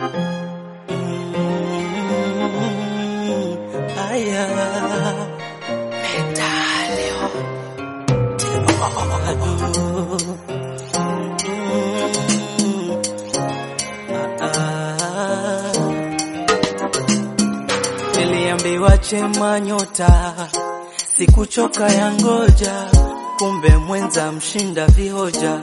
Mm, aya. Mm, ah, ah. Niliambiwa chema nyota, sikuchoka ya ngoja, kumbe mwenza mshinda vihoja.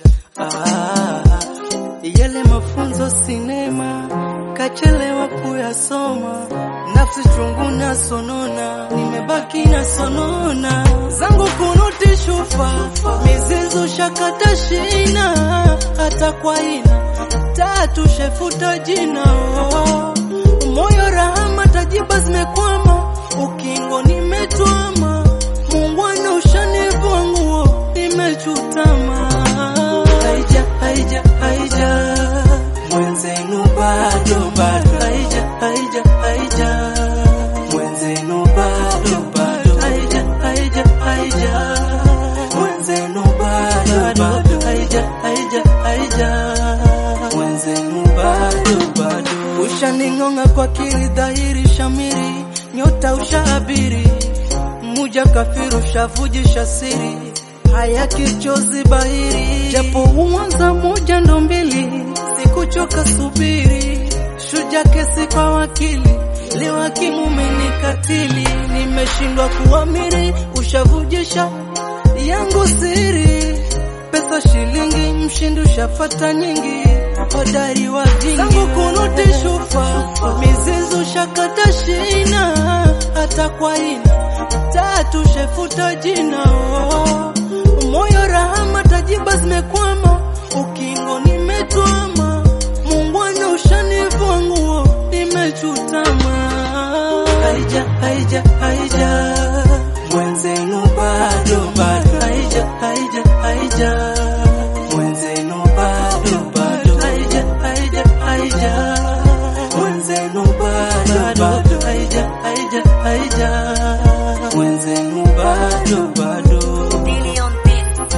Ah, yale mafunzo sinema, kachelewa kuyasoma, nafsi chungu na sonona, nimebaki na sonona zangu kunuti shufa, mizizu shakata shina, hata kwa ina tatu shefuta jina oh. Moyo rahama tajiba zimekwama, ukingo nimetwama, mungwana ushanivua nguo nimechutama. Haija haija haija, mwenzenu bado bado, haija haija haija, mwenzenu bado bado, haija haija haija, mwenzenu bado bado, haija haija haija, mwenzenu bado bado. Ushaning'ong'a kwa kiri dhahiri shamiri, nyota ushaabiri, muja kafiru ushavujisha siri, haya kichozi bahiri, japo uanza moja ndo mbili, sikuchoka subiri, shuja kesi kwa wakili, leo hakimu umenikatili, nimeshindwa kuamiri, ushavujisha yangu siri pesa shilingi, mshindi ushafata nyingi, hodari wa vingi zangu kunuti shufa, mizizu shakata shina, hata kwa ina tatu shefuta jina oh. Moyo rahama tajiba zimekwama, ukingo nimetwama, mungwana ushanivua nguo nimechutama. Haija haija haija, mwenzenu bado bado, haija haija haija, mwenzenu bado bado, haija haija haija, mwenzenu bado bado, haija haija haija, mwenzenu bado bado. Daily on beat.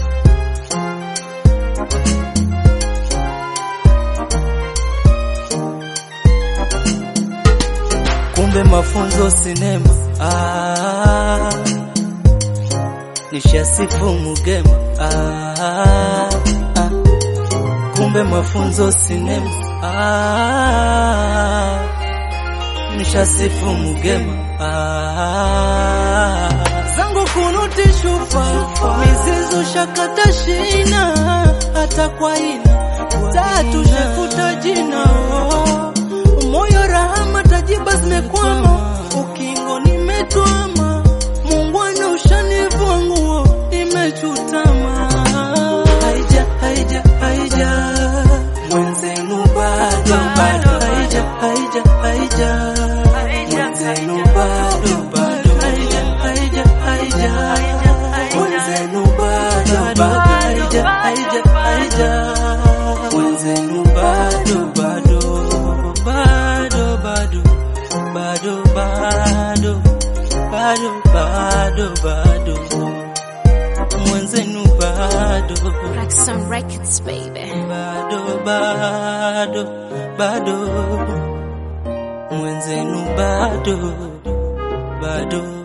kumbe mafunzo sinema ah, nishasifu mugema ah, ah, kumbe mafunzo sinema ah, nishasifu mugema ah, zangu kunuti shufa mizizu shakata shina hata kwa ina tatu shefuta jina oh. moyo rahama tajiba zimekwama ukingo nimetwama mungwana ushanivua nguo nimechutama haija haija haija mwenzenu bado bado haija haija haija mwenzenu bado bado haija haija haija mwenzenu bado bado haija haija haija mwenzenu bado bado bado bado bado bado bado bado bado mwenzenu bado Roxanne Records, baby. bado bado bado mwenzenu bado bado